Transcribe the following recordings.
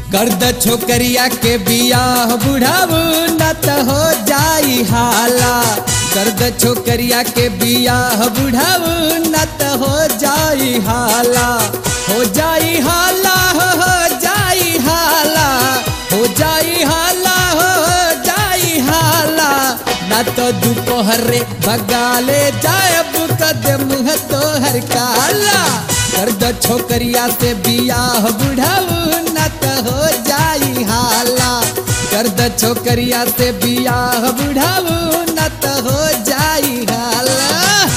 गर्द छोकरिया के बियाह बुढ़ाऊ न त हो जाई हाला गर्द छोकरिया के बियाह बुढ़ाऊ न त हो जाई हाला हो जाई हाला हो हो जाई हाला हो जाई हाला हो हो जाई हाला न तो दोपहरे भगाले जायब कदम है तोहर काला गर्द छोकरिया से बियाह बुढ़ाऊ न त हो जाई हाला गर्द छोकरिया से बियाह बुढ़ाऊ न त हो जाई हाला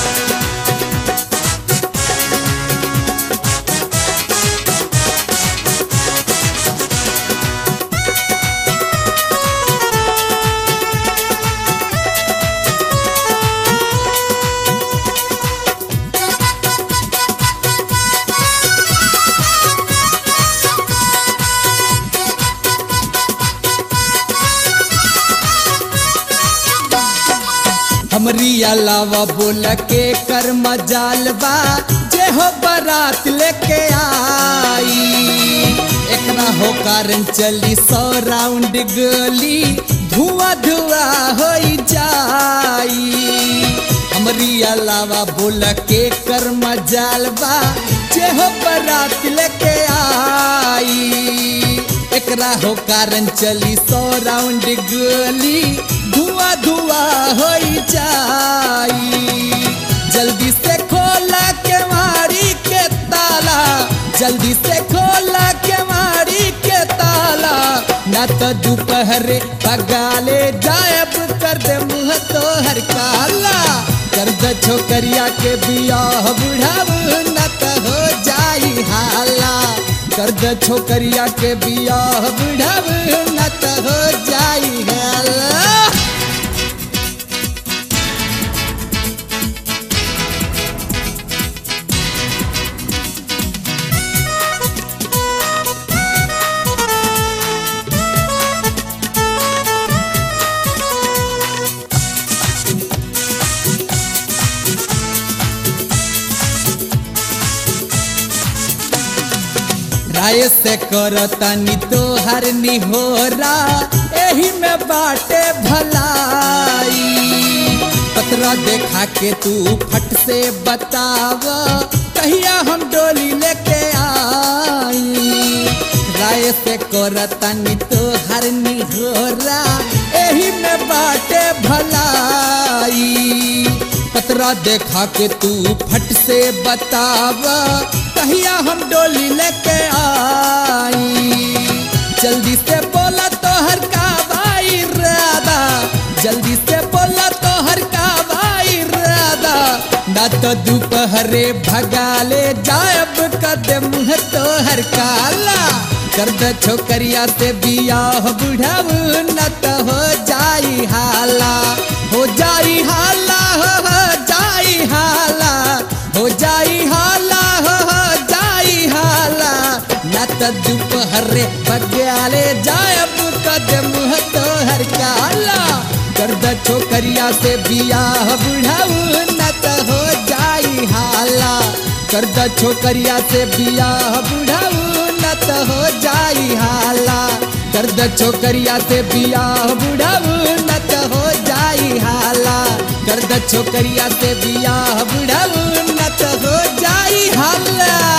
हमरी अलावा बोल के कर मजाल बा जे हो बारात लेके आई एकरा हो कारण चली सौ राउंड गोली धुआं धुआं हो जाई हमरी अलावा बोल के कर मजाल बा जे हो बारात लेके आई एकरा हो कारण चली सौ राउंड गोली धुआं धुआं हो जाई जल्दी से खोला के मारी के ताला जल्दी से खोला के मारी के ताला न तो दोपहरे पगाले जायब कर दे मुँह तो हर काला कर दे छोकरिया के बियाह बुढ़ाऊ न तो हो जाई हाला कर दे छोकरिया के बियाह बुढ़ाऊ न तो हो जाई हाला राय से करतनी तोहर निहोरा एही में बाटे भलाई पतरा देखा के तू फट से बताव कहिया हम डोली लेके आई राय से करतनी तोहर निहोरा एही में बाटे भलाई पतरा देखा के तू फट से बताव कहिया हम डोली लेके आई जल्दी से बोला तो हर का भाई राधा जल्दी से बोला तो हर का भाई राधा ना तो दोपहरे भगाले जायब कदम है तो हर काला कर दे छोकरिया से बियाह बुढ़ाऊ न तो हो जाई हाला हो जाई हाला हो हो जाई हाला हो जाई हाला हो हो जाई हाला न तो दोपहरे बग्याले जायब कदम है तो हर काला कर दे छोकरिया से बियाह बुढ़ाऊ न तो हो जाई हाला कर दे छोकरिया से बियाह बुढ़ाऊ न तो हो जाई हाला कर दे छोकरिया से बियाह बुढ़ाऊ न तो हो जाई हाला कर दे छोकरिया से बियाह बुढ़ाऊ न तो हो जाई हाला